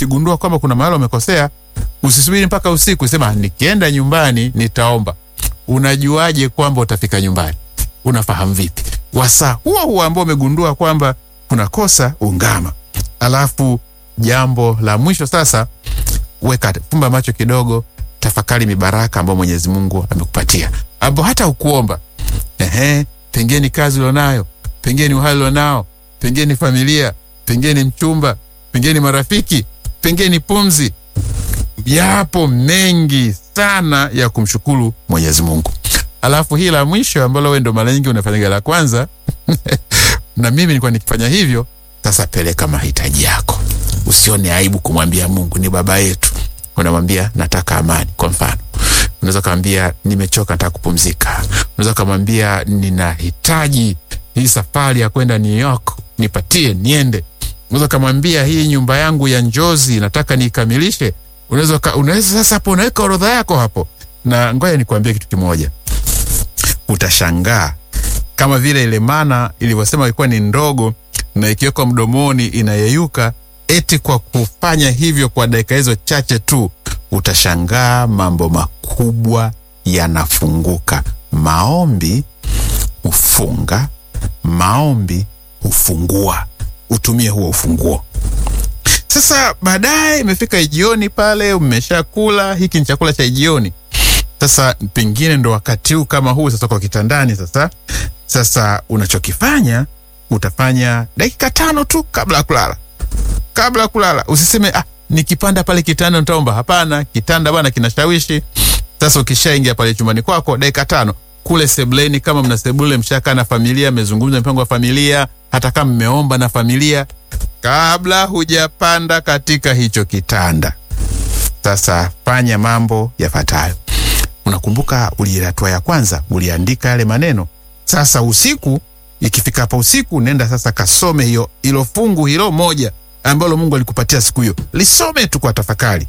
ukigundua kwamba kuna mahali umekosea, usisubiri mpaka usiku, sema nikienda nyumbani nitaomba. Unajuaje kwamba utafika nyumbani? Unafahamu vipi? Wasaa huo huo ambao umegundua kwamba kuna kosa, ungama. Alafu jambo la mwisho sasa, weka fumba macho kidogo, tafakari mibaraka ambayo Mwenyezi Mungu amekupatia, ambao hata ukuomba. Ehe, pengine kazi ulionayo, pengine uhai ulionao, pengine familia, pengine mchumba, pengine marafiki, pengine pumzi. Yapo mengi sana ya kumshukuru Mwenyezi Mungu. Alafu hii la mwisho ambalo wewe ndo mara nyingi unafanyaga la kwanza na mimi nilikuwa nikifanya hivyo. Sasa peleka mahitaji yako, usione aibu kumwambia Mungu. Ni baba yetu, unamwambia nataka amani. Kwa mfano, unaweza kumwambia nimechoka, nataka kupumzika. Unaweza kumwambia ninahitaji hii safari ya kwenda New York, nipatie niende. Unaweza kumwambia hii nyumba yangu ya njozi nataka niikamilishe. Unaweza unaweza sasa, hapo unaweka orodha yako hapo, na ngoja nikwambie kitu kimoja, utashangaa kama vile ile mana ilivyosema ilikuwa ni ndogo na ikiwekwa mdomoni inayeyuka. Eti kwa kufanya hivyo kwa dakika hizo chache tu, utashangaa mambo makubwa yanafunguka. Maombi hufunga, maombi hufungua. Utumie huo ufunguo. Sasa baadaye imefika jioni, pale umeshakula, hiki ni chakula cha jioni. Sasa pengine ndo wakati huu kama huu sasa, kwa kitandani sasa. Sasa unachokifanya utafanya dakika tano tu kabla ya kulala. Kabla ya kulala usiseme ah, nikipanda pale kitanda nitaomba. Hapana, kitanda bwana kinashawishi. Sasa ukishaingia pale chumbani kwako, dakika tano kule sebleni, kama mna sebule, mshakaa na familia, mmezungumza mpango wa familia, hata kama mmeomba na familia, kabla hujapanda katika hicho kitanda, sasa fanya mambo yafuatayo. Unakumbuka uli hatua ya kwanza uliandika yale maneno. Sasa usiku ikifika hapa usiku, nenda sasa kasome hiyo hilo fungu hilo moja ambalo Mungu alikupatia siku hiyo, lisome tu kwa tafakari.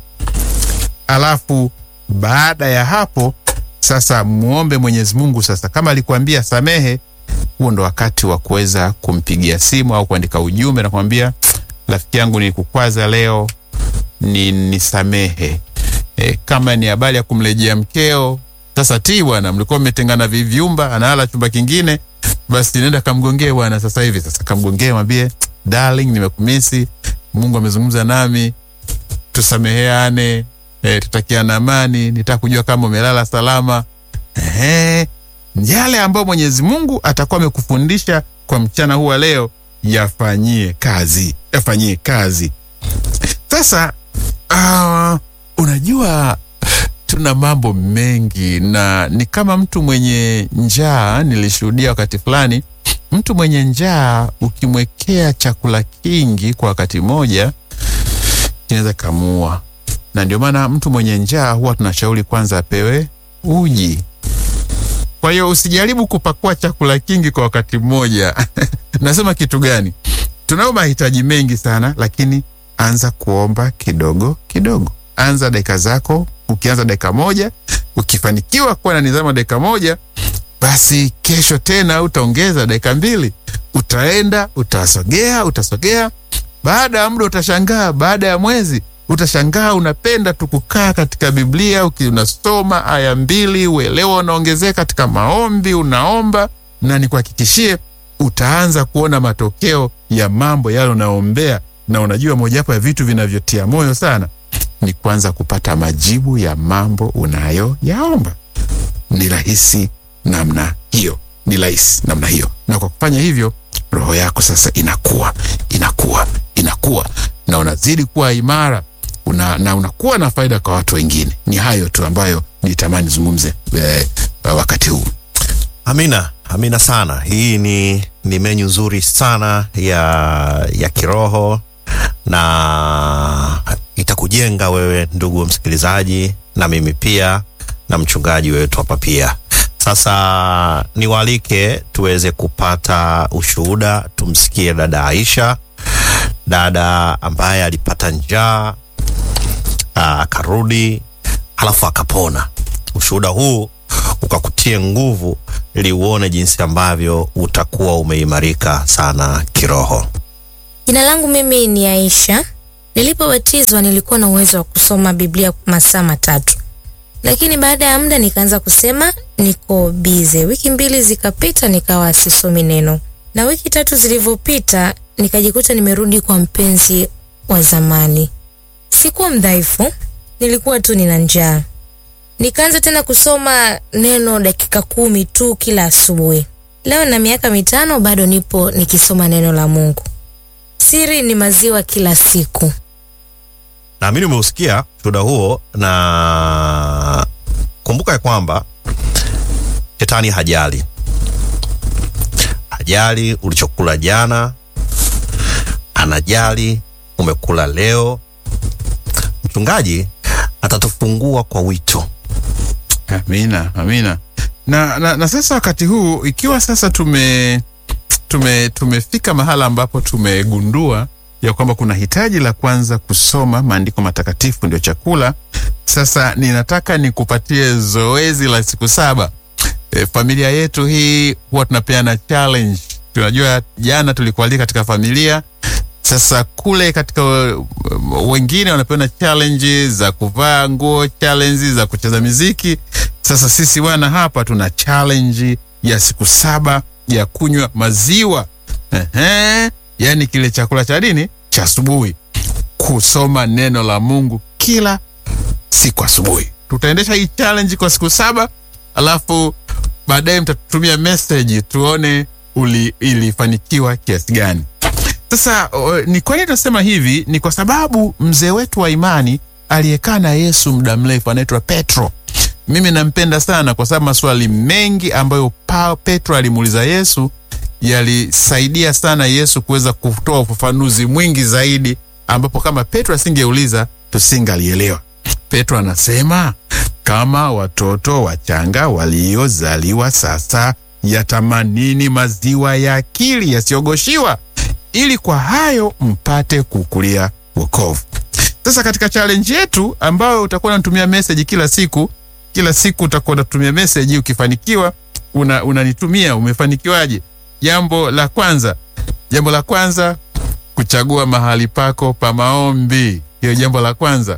Alafu baada ya hapo sasa muombe Mwenyezi Mungu. Sasa kama alikuambia samehe, huo ndo wakati wa kuweza kumpigia simu au kuandika ujumbe na kumwambia rafiki yangu, nilikukwaza leo, ni nisamehe. E, kama ni habari ya kumrejea mkeo sasa, ti bwana, mlikuwa mmetengana vivyumba, analala chumba kingine, basi nenda kamgongee bwana sasa hivi. Sasa kamgongee, mwambie darling, nimekumisi, Mungu amezungumza nami, tusameheane, e, tutakiana amani, nitaka kujua kama umelala salama. Ehe, yale ambayo Mwenyezi Mungu atakuwa amekufundisha kwa mchana huu wa leo, yafanyie kazi, yafanyie kazi. Sasa uh, unajua tuna mambo mengi na ni kama mtu mwenye njaa. Nilishuhudia wakati fulani, mtu mwenye njaa ukimwekea chakula kingi kwa wakati mmoja kinaweza kamuua, na ndio maana mtu mwenye njaa huwa tunashauri kwanza apewe uji. Kwa hiyo usijaribu kupakua chakula kingi kwa wakati mmoja. Nasema kitu gani? Tunayo mahitaji mengi sana, lakini anza kuomba kidogo kidogo. Anza dakika zako. Ukianza dakika moja, ukifanikiwa kuwa na nidhamu ya dakika moja, basi kesho tena utaongeza dakika mbili, utaenda utasogea, utasogea. Baada ya muda utashangaa, baada ya mwezi utashangaa unapenda tu kukaa katika Biblia, unasoma aya mbili, uelewa unaongezeka katika maombi, unaomba, na nikuhakikishie utaanza kuona matokeo ya mambo yale unaombea. Na unajua mojawapo ya vitu vinavyotia moyo sana ni kwanza kupata majibu ya mambo unayoyaomba. Ni rahisi namna hiyo, ni rahisi namna hiyo, na kwa kufanya hivyo roho yako sasa inakuwa inakuwa inakuwa na unazidi kuwa imara una, na unakuwa na faida kwa watu wengine. Ni hayo tu ambayo nitamani zungumze eh, wakati huu. Amina, amina sana. Hii ni, ni menyu nzuri sana ya, ya kiroho na itakujenga wewe ndugu msikilizaji, na mimi pia na mchungaji wetu hapa pia. Sasa niwaalike tuweze kupata ushuhuda, tumsikie dada Aisha, dada ambaye alipata njaa akarudi, halafu akapona. Ushuhuda huu ukakutie nguvu ili uone jinsi ambavyo utakuwa umeimarika sana kiroho. Jina langu mimi ni Aisha Nilipobatizwa nilikuwa na uwezo wa kusoma Biblia masaa matatu, lakini baada ya muda nikaanza kusema niko bize. Wiki mbili zikapita, nikawa sisomi neno, na wiki tatu zilivyopita nikajikuta nimerudi kwa mpenzi wa zamani. Sikuwa mdhaifu, nilikuwa tu nina njaa. Nikaanza tena kusoma neno dakika kumi tu kila asubuhi. Leo na miaka mitano bado nipo nikisoma neno la Mungu. Siri ni maziwa kila siku. Naamini umeusikia shuhuda huo, na kumbuka ya kwamba shetani hajali, hajali ulichokula jana, anajali umekula leo. Mchungaji atatufungua kwa wito. Amina, amina. Na, na, na sasa wakati huu ikiwa sasa tume tume tumefika mahala ambapo tumegundua ya kwamba kuna hitaji la kwanza kusoma maandiko matakatifu ndio chakula. Sasa ninataka nikupatie zoezi la siku saba. E, familia yetu hii huwa tunapeana challenge. Tunajua jana tulikualika katika familia sasa kule katika uh, wengine wanapeana challenge za kuvaa nguo, challenge za kucheza miziki. Sasa sisi wana hapa tuna challenge ya siku saba ya kunywa maziwa. Ehe, yani kile chakula cha dini cha asubuhi, kusoma neno la Mungu kila siku asubuhi. Tutaendesha hii challenge kwa siku saba, alafu baadaye mtatutumia message tuone uli, ilifanikiwa kiasi gani. Sasa o, ni kwa nini tunasema hivi? Ni kwa sababu mzee wetu wa imani aliyekaa na Yesu muda mrefu anaitwa Petro. Mimi nampenda sana kwa sababu maswali mengi ambayo pa, Petro alimuuliza Yesu yalisaidia sana Yesu kuweza kutoa ufafanuzi mwingi zaidi, ambapo kama Petro asingeuliza tusingalielewa. Petro anasema kama watoto wachanga waliozaliwa sasa yatamanini maziwa ya akili yasiyogoshiwa ili kwa hayo mpate kukulia wokovu. Sasa katika challenge yetu ambayo utakuwa unatumia message kila siku, kila siku utakuwa unatumia message, ukifanikiwa una, unanitumia umefanikiwaje. Jambo la kwanza, jambo la kwanza kuchagua mahali pako pa maombi. Hiyo jambo la kwanza.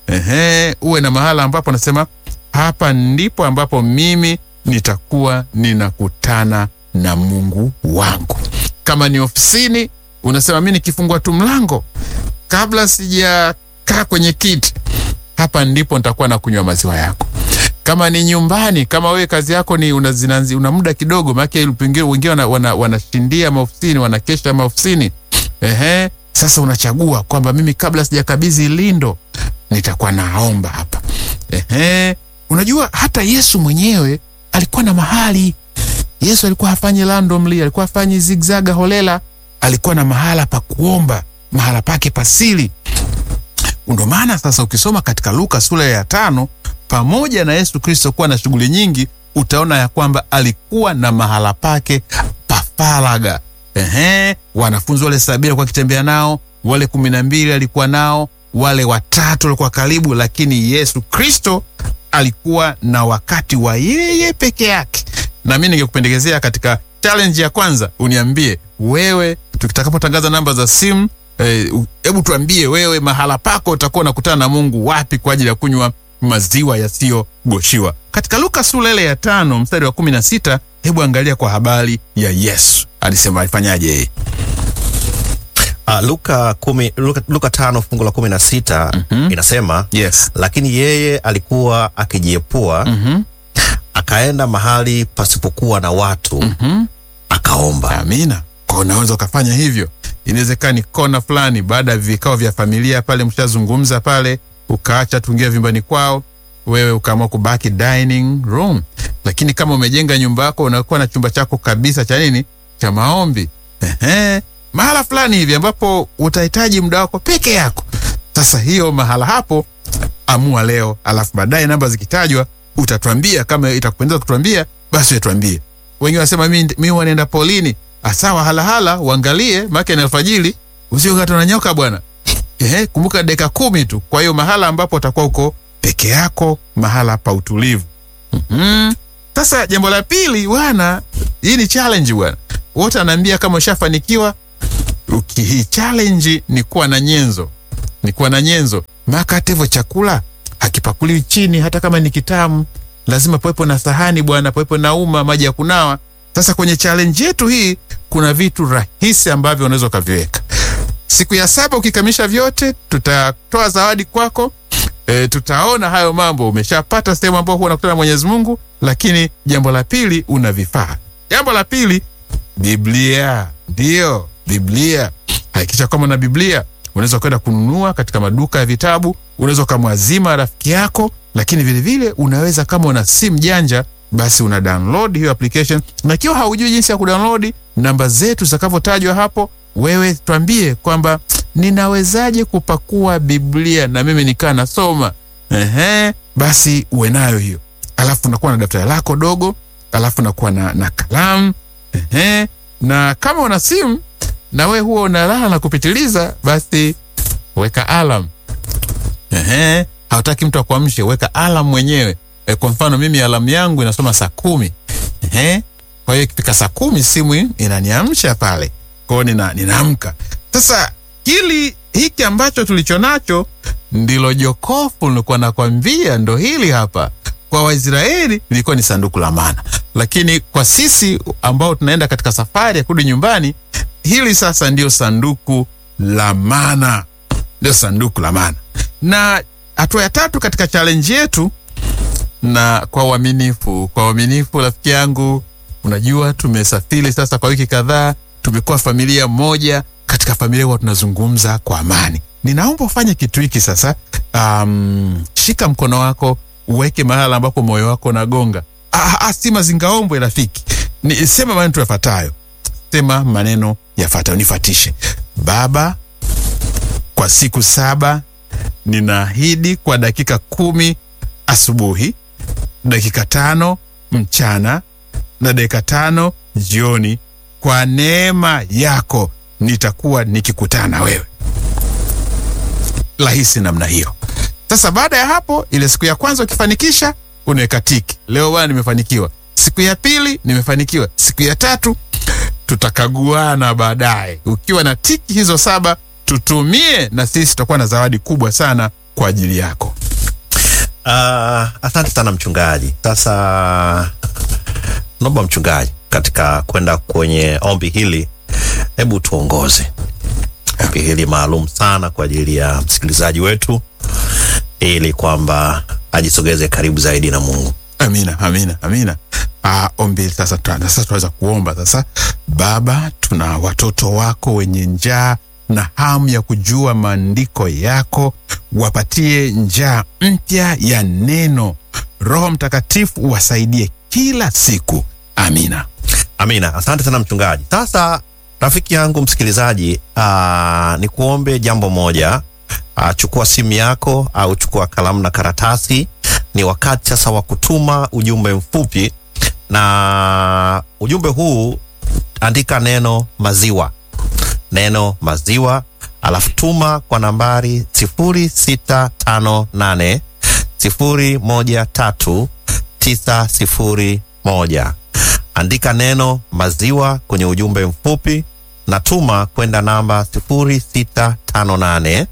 Ehe, uwe na mahala ambapo nasema hapa ndipo ambapo mimi nitakuwa ninakutana na Mungu wangu. Kama ni ofisini, unasema mimi nikifungua tu mlango kabla sijakaa kwenye kiti, hapa ndipo nitakuwa na kunywa maziwa yako. Kama ni nyumbani, kama wewe kazi yako ni una, zinanzi, una muda kidogo, maana pengine wengine wanashindia wana, wana maofisini wanakesha maofisini. Ehe, sasa unachagua kwamba mimi kabla sijakabidhi lindo nitakuwa naomba hapa. Ehe, unajua hata Yesu mwenyewe alikuwa na mahali Yesu alikuwa hafanyi randomly, alikuwa hafanyi zigzaga holela, alikuwa na mahala pa kuomba, mahala pake pasili. Ndio maana sasa ukisoma katika Luka sura ya tano, pamoja na Yesu Kristo kuwa na shughuli nyingi, utaona ya kwamba alikuwa na mahala pake pa faragha. Ehe, wanafunzi wale sabini alikuwa akitembea nao, wale kumi na mbili alikuwa nao, wale watatu walikuwa karibu, lakini Yesu Kristo alikuwa na wakati wa yeye peke yake na mimi ningekupendekezea katika challenge ya kwanza uniambie wewe, tutakapotangaza namba za simu, hebu eh, tuambie wewe mahala pako utakuwa unakutana na Mungu wapi kwa ajili ya kunywa maziwa yasiyogoshiwa. Katika Luka sura ile ya tano mstari wa kumi na sita hebu angalia kwa habari ya Yesu alisema alifanyaje yeye. Uh, Luka, kumi, Luka, Luka tano fungu la kumi na sita mm -hmm. inasema Yes. lakini yeye alikuwa akijiepua mm -hmm. akaenda mahali pasipokuwa na watu mm -hmm. akaomba. Amina. Kwa unaweza ukafanya hivyo. Inawezekana ni kona fulani, baada ya vikao vya familia pale, mshazungumza pale, ukaacha tuingia vyumbani kwao, wewe ukaamua kubaki dining room. Lakini kama umejenga nyumba yako, unakuwa na chumba chako kabisa cha nini, cha maombi. Ehe, mahala fulani hivi ambapo utahitaji muda wako peke yako. Sasa hiyo mahala hapo, amua leo, alafu baadaye namba zikitajwa utatuambia. Kama itakupendeza kutuambia, basi tuambie. Wengine wanasema mimi mimi wanaenda polini. Asawa, halahala uangalie, maana ni alfajiri, usiokata na nyoka bwana. Ehe, kumbuka dakika kumi tu. Kwa hiyo mahala ambapo utakuwa uko peke yako, mahala pa utulivu. Mhm. Sasa jambo la pili bwana, hii ni challenge bwana. Wote anaambia kama ushafanikiwa, hii challenge ni kuwa na nyenzo. ni kuwa na nyenzo. Maana hata hivyo chakula hakipakuliwi chini, hata kama ni kitamu, lazima pawepo na sahani bwana, pawepo na uma, maji ya kunawa. Sasa kwenye challenge yetu hii kuna vitu rahisi ambavyo unaweza ukaviweka. Siku ya saba ukikamilisha vyote, tutatoa zawadi kwako. E, tutaona hayo mambo umeshapata sehemu ambao huwa unakutana na Mwenyezi Mungu. Lakini jambo la pili, una vifaa. Jambo la pili, Biblia. Ndio, Biblia. Hakikisha kwamba una Biblia. Unaweza kwenda kununua katika maduka ya vitabu, unaweza ukamwazima rafiki yako, lakini vilevile vile, unaweza kama una simu janja basi una download hiyo application, na ikiwa haujui jinsi ya kudownload, namba zetu zitakavyotajwa hapo, wewe twambie kwamba ninawezaje kupakua Biblia na mimi nikaa nasoma. Ehe, basi uwe nayo hiyo, alafu unakuwa na daftari lako dogo, alafu unakuwa na, na kalamu ehe, na kama una simu na we huwa unalala na kupitiliza, basi weka alam. Ehe, hautaki mtu akuamshe, weka alam mwenyewe. E, kwa mfano mimi alamu yangu inasoma saa kumi. Ehe, kwa hiyo ikifika saa kumi simu inaniamsha pale, kwa hiyo nina, ninaamka. Sasa hili hiki ambacho tulicho nacho ndilo jokofu nilikuwa nakwambia, ndo hili hapa. Kwa Waisraeli ilikuwa ni sanduku la mana, lakini kwa sisi ambao tunaenda katika safari ya kurudi nyumbani, hili sasa ndio sanduku la mana, ndio sanduku la mana. Na hatua ya tatu katika challenge yetu na kwa uaminifu, kwa uaminifu, rafiki yangu, unajua tumesafiri sasa kwa wiki kadhaa, tumekuwa familia moja. Katika familia huwa tunazungumza kwa amani. Ninaomba ufanye kitu hiki sasa. Um, shika mkono wako uweke mahala ambapo moyo wako unagonga. Ah, ah, si mazingaombwe rafiki, ni sema maneno yafuatayo, sema maneno yafuatayo, nifatishe. Baba, kwa siku saba ninaahidi kwa dakika kumi asubuhi dakika tano mchana na dakika tano jioni, kwa neema yako nitakuwa nikikutana na wewe. Rahisi namna hiyo. Sasa baada ya hapo, ile siku ya kwanza ukifanikisha, unaweka tiki, leo bwana, nimefanikiwa. Siku ya pili nimefanikiwa. Siku ya tatu tutakaguana baadaye. Ukiwa na tiki hizo saba, tutumie na sisi tutakuwa na zawadi kubwa sana kwa ajili yako. Uh, asante sana mchungaji. Sasa naomba mchungaji, katika kwenda kwenye ombi hili, hebu tuongoze ombi hili maalum sana kwa ajili ya msikilizaji wetu, ili kwamba ajisogeze karibu zaidi na Mungu. Amina, amina, amina. Ah, ombi sasa, tuna- sasa tunaweza kuomba sasa. Baba, tuna watoto wako wenye njaa na hamu ya kujua maandiko yako, wapatie njaa mpya ya neno. Roho Mtakatifu uwasaidie kila siku. Amina. Amina, asante sana mchungaji. Sasa rafiki yangu msikilizaji, aa, ni kuombe jambo moja. Aa, chukua simu yako au chukua kalamu na karatasi. Ni wakati sasa wa kutuma ujumbe mfupi, na ujumbe huu andika neno maziwa, neno maziwa, alafu tuma kwa nambari sifuri sita tano nane sifuri moja tatu tisa sifuri moja. Andika neno maziwa kwenye ujumbe mfupi na tuma kwenda namba 0658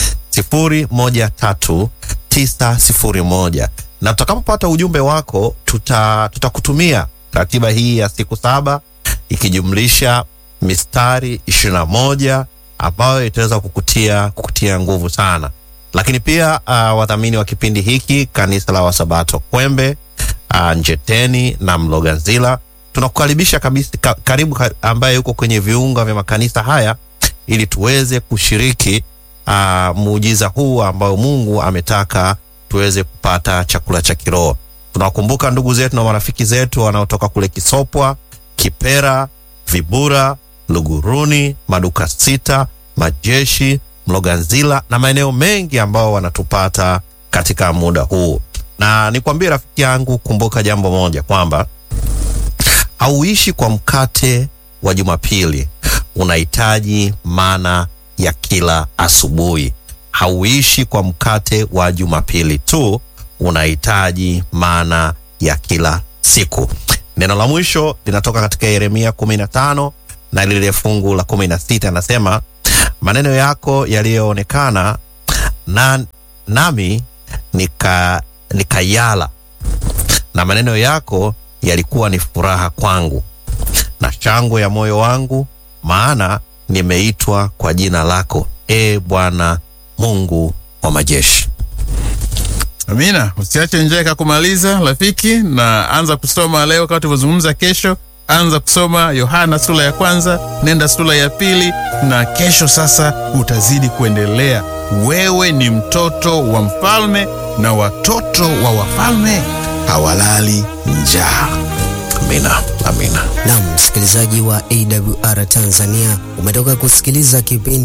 013 901, na tutakapopata ujumbe wako tuta tutakutumia ratiba hii ya siku saba ikijumlisha mistari 21 ambayo itaweza kukutia kukutia nguvu sana. Lakini pia uh, wadhamini wa kipindi hiki kanisa la Wasabato Kwembe uh, Njeteni na Mloganzila tunakukaribisha kabisa ka, karibu ka, ambaye yuko kwenye viunga vya makanisa haya ili tuweze kushiriki uh, muujiza huu ambao Mungu ametaka tuweze kupata chakula cha kiroho. Tunawakumbuka ndugu zetu na marafiki zetu wanaotoka kule Kisopwa, Kipera, Vibura, Luguruni, Maduka Sita, Majeshi, Mloganzila na maeneo mengi ambao wanatupata katika muda huu. Na nikwambie rafiki yangu, kumbuka jambo moja kwamba hauishi kwa mkate wa Jumapili, unahitaji mana ya kila asubuhi. Hauishi kwa mkate wa Jumapili tu, unahitaji mana ya kila siku. Neno la mwisho linatoka katika Yeremia 15 na lile fungu la 16, anasema maneno yako yaliyoonekana na, nami nika nikayala, na maneno yako yalikuwa ni furaha kwangu na shangwe ya moyo wangu, maana nimeitwa kwa jina lako, e Bwana Mungu wa majeshi. Amina, usiache njia ikakumaliza rafiki, na anza kusoma leo kama tulivyozungumza. Kesho anza kusoma Yohana sura ya kwanza, nenda sura ya pili, na kesho sasa utazidi kuendelea. Wewe ni mtoto wa mfalme, na watoto wa wafalme hawalali njaa. Amina, amina. Naam, msikilizaji wa AWR Tanzania, umetoka kusikiliza kipindi